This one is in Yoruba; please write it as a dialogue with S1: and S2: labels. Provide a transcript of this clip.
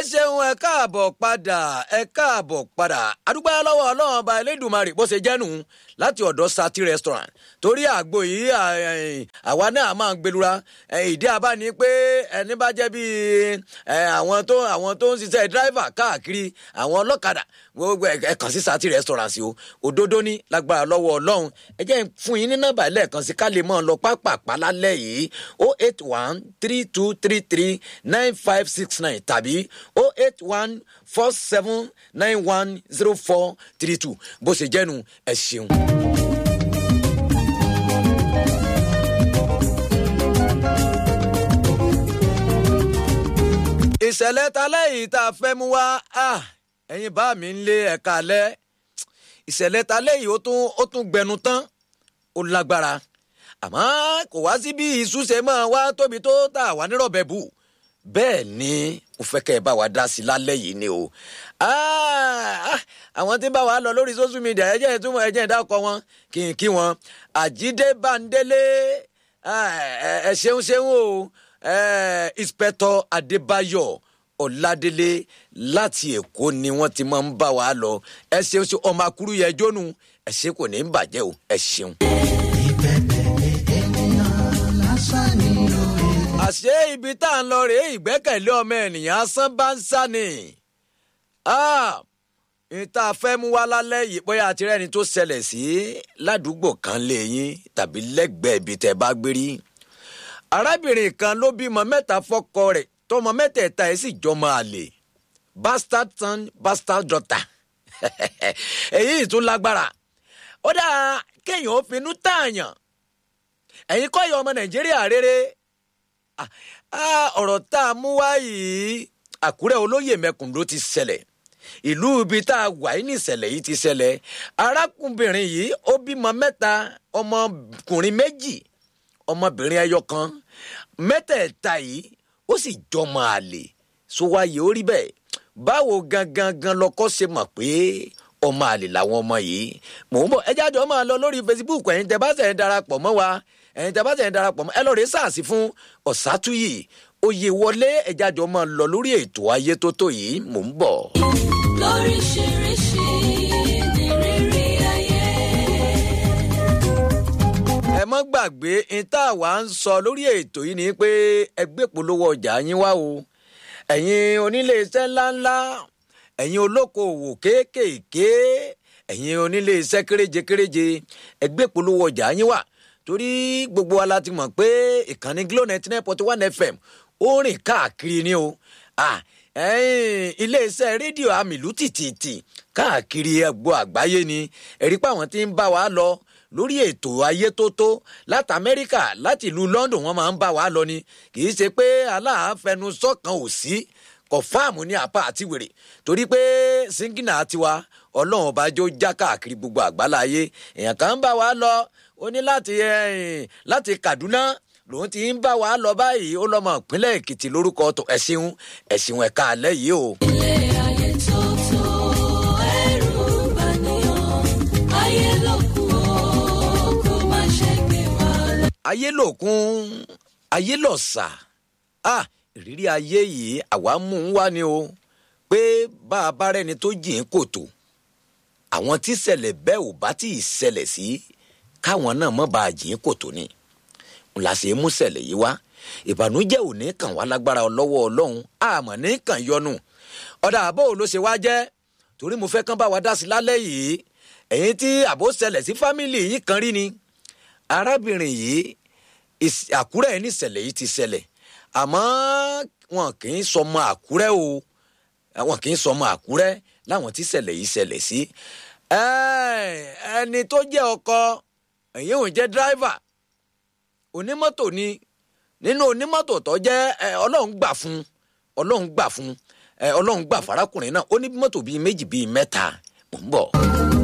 S1: ṣeun ẹ káàbọ̀ padà ẹ káàbọ̀ padà adúgbò lọ́wọ́ ọlọ́run ọba elédùnmarè bó ṣe jẹ́nu láti ọ̀dọ̀ sati restaurant torí àgbo yìí àwa náà máa ń gbẹlura ìdí abá ni pé ẹni bá jẹ́ bíi àwọn tó àwọn tó ń ṣiṣẹ́ driver káàkiri àwọn ọlọ́kadà gbogbo ẹ kàn sí sati restaurant sí o òdodo ní lágbára lọ́wọ́ ọlọ́run ẹ jẹ́ fún yín ní nọ́mbà lẹ́ẹ̀kan sí ká lè mọ́ ọ lọ pápá lálẹ́ yìí o eight one three two three three nine five six nine tàbí o eight one four seven nine one zero four three two bó ṣe jẹ́nu ẹ ṣeun. ìṣẹ̀lẹ̀ talẹ́ yìí tá a fẹ́ mú wá ẹ̀yin bá mi ń lé ẹ̀ka alẹ́ ìṣẹ̀lẹ̀ talẹ́ yìí ó tún ó tún gbẹnu tán ó lágbára àmọ́ kò wá sí bí ìṣúṣe máa wá tóbi tó tà wá nírọ̀bẹ̀ bù bẹ́ẹ̀ ni mo fẹ́ kẹ́ ẹ bá wa dá sí lálẹ́ yìí ni o àwọn tí ń bá wa lọ lórí social media ẹ jẹ́ ìtumọ̀ ẹ jẹ́ ìdákọ̀ wọn kí n kí wọn àjídé bándélé ẹ ṣeun ṣeun o inspector adébáyọ̀ ọ̀làdélé láti èkó ni wọ́n ti máa ń bá wa lọ ẹ ṣeun ṣe ọmọ akúrú yẹ jónú ẹ ṣe kò ní í bàjẹ́ o ẹ ṣeun. àṣé ibi tá à ń lọ rèé ìgbẹ́kẹ̀lé ọmọ ènìyàn asán bá ń sá ni ìta fẹ́ mú wá lálẹ́ yìí bóyá àti rẹ́ni tó ṣẹlẹ̀ sí ládùúgbò kan lẹ́yìn tàbí lẹ́gbẹ̀ẹ́ ibi tẹ́ bá gbé rí arábìnrin kan ló bímọ mẹ́ta fọ́kọ rẹ̀ tọmọ mẹ́tẹ̀ẹ̀ta ẹ̀ sì jọmọ àlè bastard son bastard daughter èyí tún lágbára ó dáa kéèyàn ó finú tààyàn ẹ̀yin kọ́ ìyá ọmọ nàìjíríà rere ọ̀rọ̀ tá a mú wá yìí àkúrẹ́ olóyè mẹ́kùn ló ti ṣẹlẹ̀ ìlú ibi tá a wà ní ìṣẹ̀lẹ̀ yìí ti ṣẹlẹ̀ arákùnrin yìí ó bímọ mẹ́ta ọmọkùnrin méjì ọmọbìnrin ẹyọ kan mẹ́tẹ̀ẹ̀ta yìí ó sì jọmọ àlè sówáyé ó rí bẹ́ẹ̀ báwo gangan gan lọkọ ṣe mọ̀ pé ọmọ àlè làwọn ọmọ yìí mò ń bọ̀ ẹ jáde ọmọ lọ lórí facebook ẹ̀yin tẹ́ bá ṣe ń darapọ̀ mọ́ wa ẹ̀yin tẹ́ bá ṣe ń darapọ̀ mọ́ ẹ lọ rèé sàásì fún ọ̀sátúyì oyè wọlé ẹ jáde ọmọ lọ lórí ètò ayé tó tó yìí mò ń bọ̀.
S2: lóríṣiríṣi ní rírí ayé.
S1: ẹ mọ́ gbàgbé ìta wà ń sọ lórí ètò yìí ni pé ẹgbẹ́ polówó ọjà yín wá o ẹ̀yin onílé iṣẹ́ ńláńlá ẹ̀yin olókoòwò kéékèèké ẹ̀yin onílé iṣẹ́ kéréje kéréje ẹgbẹ́ polówó ọjà yín wà torí gbogbo wa la ti mọ̀ pé ìkànnì glo ninety nine point one fm ó rìn káàkiri ni o ilé iṣẹ́ rédíò àmìlú tìtìtì káàkiri ẹgbọ́ àgbáyé ni ẹ̀rí pé àwọn tí ń bá wa lọ lórí ètò ayé tó tó láti amẹ́ríkà láti ìlú london wọ́n máa ń bá wa lọ ni kì í ṣe pé aláàfẹnusọ kan ò sí kọfáàmù ní apá àti wèrè torí pé síngínà tiwa ọlọ́run ọba jó já káàkiri gbogbo àgbáláyé èèyàn kan ń bá wa lọ ó ní láti láti kaduna lòun ti ń bá wa lọ báyìí ó lọ́mọ ìpínlẹ̀ èkìtì lórúkọ tó ẹ̀sìn ẹ̀sìn ẹ̀ka alẹ́ yìí o.
S2: ilé ayé tó tó ẹrù bá níyàn ayé ló kù ó kó má ṣe gbé wa lọ.
S1: ayé lòkun ayé lọ̀sà ah ìrírí ayé yìí àwa mú un wá ni o pé bá a bá rẹni tó jìn kòtò àwọn tí ṣẹlẹ̀ bẹ́ẹ̀ ò bá tí ì ṣẹlẹ̀ sí káwọn náà mọ̀ bá a jìn kòtò ni n la ṣe mú ṣẹlẹ̀ yìí wá ìbànújẹ́ ò ní kàn wá lágbára lọ́wọ́ ọlọ́run àmọ́ ní kàn yọnu ọ̀dà àbò ló ṣe wá jẹ́ torí mo fẹ́ kán bá wa dá sí lálẹ́ yìí ẹ̀yin tí àbò ṣẹlẹ̀ sí fámìlì yìí kan rí ni arábìnrin yìí àkúrẹ́ ní ìṣẹ̀lẹ̀ yìí ti ṣẹlẹ̀ àmọ́ wọn kì í sọmọ àkúrẹ́ o wọn kì í sọmọ àkúrẹ́ láwọn tí ìṣẹ̀lẹ̀ yìí ṣẹlẹ̀ sí ẹni tó jẹ́ ọkọ ẹ̀yìn òun jẹ́ dráìvà onímọ́tò ni nínú onímọ́tò tó jẹ́ ọlọ́run gbà fún ọlọ́run gbà fún ọlọ́run gbà farakùnrin náà ó ní mọ́tò bíi méjì bíi mẹ́ta mò ń bọ̀.